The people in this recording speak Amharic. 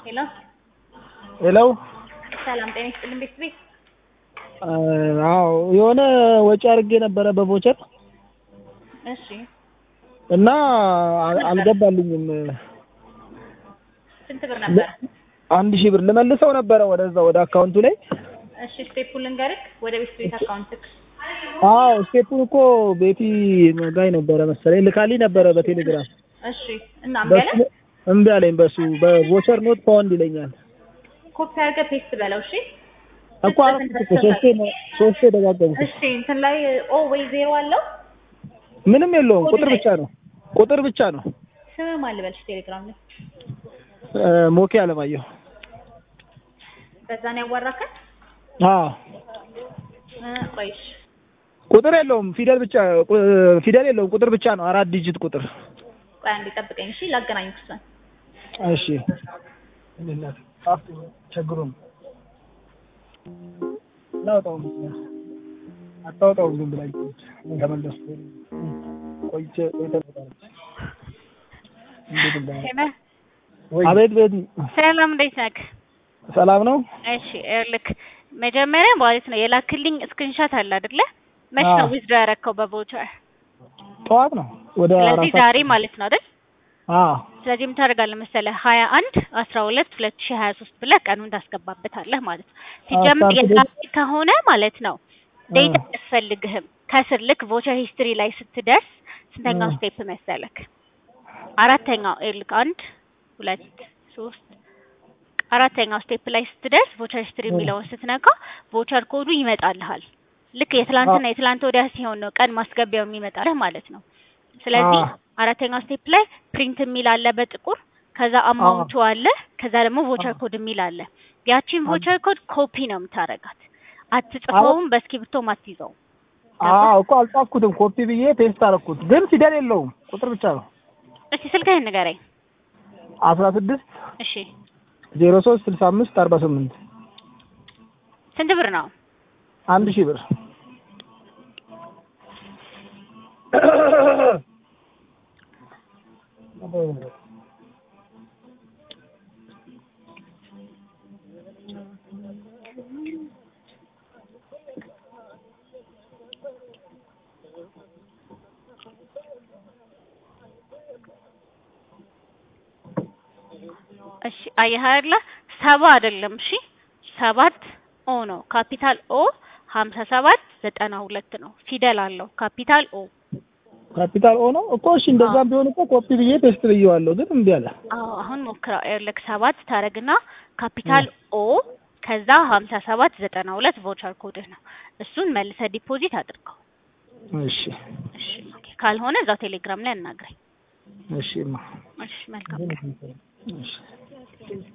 ሄሎ ሄሎ ሰላም ጤና ይስጥልን ቤት ቤት አዎ የሆነ ወጪ አድርጌ ነበረ በቮቸር እሺ እና አል- አልገባልኝም። ስንት ብር ነበር? አንድ ሺህ ብር ልመልሰው ነበረ ወደዛ ወደ አካውንቱ ላይ። እሺ ስቴፑን ልንገርህ ወደ ቤት ቤት አካውንትክ አዎ ስቴፑን እኮ ቤቲ ጋይ ነበረ መሰለኝ ልካልኝ ነበረ በቴሌግራም እሺ እና እምቢ አለ በሱ እምቢ አለኝ። በሱ በቮቸር ኖት ፓውንድ ይለኛል ኮፒ አድርገህ ፔስት በለው እሺ እኮ አረኩት እኮ ሶስቴ ነው ሶስቴ ደጋገምኩት። እሺ እንትን ላይ ኦ ወይ ዜሮ አለው ምንም የለውም ቁጥር ብቻ ነው ቁጥር ብቻ ነው። ስም ማን ልበልሽ ቴሌግራም ላይ እ ሞኬ አለማየሁ በዛ ነው ያዋራከን አዎ እ ቆይሽ ቁጥር የለውም ፊደል ብቻ ቁ- ፊደል የለውም ቁጥር ብቻ ነው አራት ዲጂት ቁጥር ቆይ አንዴ ጠብቀኝ እሺ ላገናኝ እሷን እሺ ቸግሩም ላውጣው አታውጣውም ዝም ብላ ተመለሱ ቆይቼ እንዴት እንዳ ሄሎ አቤት ቤት ሰላም እንዴት ነህ? ሰላም ነው እሺ ይኸውልህ መጀመሪያ ማለት ነው የላክልኝ ስክሪንሻት አለ አይደለ? መች ነው አዎ። ዊዝድሮ ያረከው በቮቸር? ጠዋት ነው ወደ ስለዚህ አራት ዛሬ ማለት ነው አይደል? አዎ ስለዚህ ምን ታደርጋለህ መሰለህ ሀያ አንድ አስራ ሁለት ሁለት ሺህ ሀያ ሶስት ብለህ ቀኑን ታስገባበታለህ ማለት ነው። ሲጀምር ስታርት የዛሬ ከሆነ ማለት ነው ዴታ አያስፈልግህም። ከስር ልክ ቮቸር ሂስትሪ ላይ ስትደርስ ስንተኛው እ። ስቴፕ መሰለክ? አራተኛው ይኸውልህ አንድ ሁለት ሶስት አራተኛው ስቴፕ ላይ ስትደርስ ቮቸር ሂስትሪ እ። የሚለውን ስትነካ ቮቸር ኮዱ ይመጣልሃል። ልክ የትላንትና የትላንት ወዲያ ሲሆን ነው ቀን ማስገቢያው የሚመጣልህ ማለት ነው። ስለዚህ አ። አራተኛው ስቴፕ ላይ ፕሪንት የሚል አለ በጥቁር ከዛ አማውንቱ አለ ከዛ ደግሞ ቮቸር ኮድ የሚል አለ። ያቺን አ- ቮቸር ኮድ ኮፒ ነው የምታረጋት። አትጽፈውም፣ በእስክሪብቶም አትይዘውም። አዎ እኮ አልጻፍኩትም ኮፒ ብዬ ፔስት አደረኩት ግን ፊደል የለውም ቁጥር ብቻ ነው እስቲ ስልክህን ንገረኝ። አስራ ስድስት እሺ ዜሮ ሶስት ስልሳ አምስት አርባ ስምንት ስንት ብር ነው? አንድ ሺህ ብር እሺ አየህ አይደለ ሰባ አይደለም። እሺ ሰባት ኦ ነው ካፒታል ኦ ሀምሳ ሰባት ዘጠና ሁለት ነው ፊደል አለው ካፒታል ኦ። ካፒታል ኦ ነው እኮ እሺ እንደዛም ቢሆን እኮ ኮፒ ብዬ ፔስት ብዬዋለሁ ግን እምቢ አለ አዎ አሁን ሞክረው። ይኸውልህ ሰባት ታረግና ካፒታል ኦ ከዛ ሀምሳ ሰባት ዘጠና ሁለት ቮቸር ኮድህ ነው። እሱን መልሰህ ዲፖዚት አድርገው። እሺ እሺ ኦኬ። ካልሆነ እዛው ቴሌግራም ላይ አናግረኝ። እሺ ማ እሺ መልካም እሺ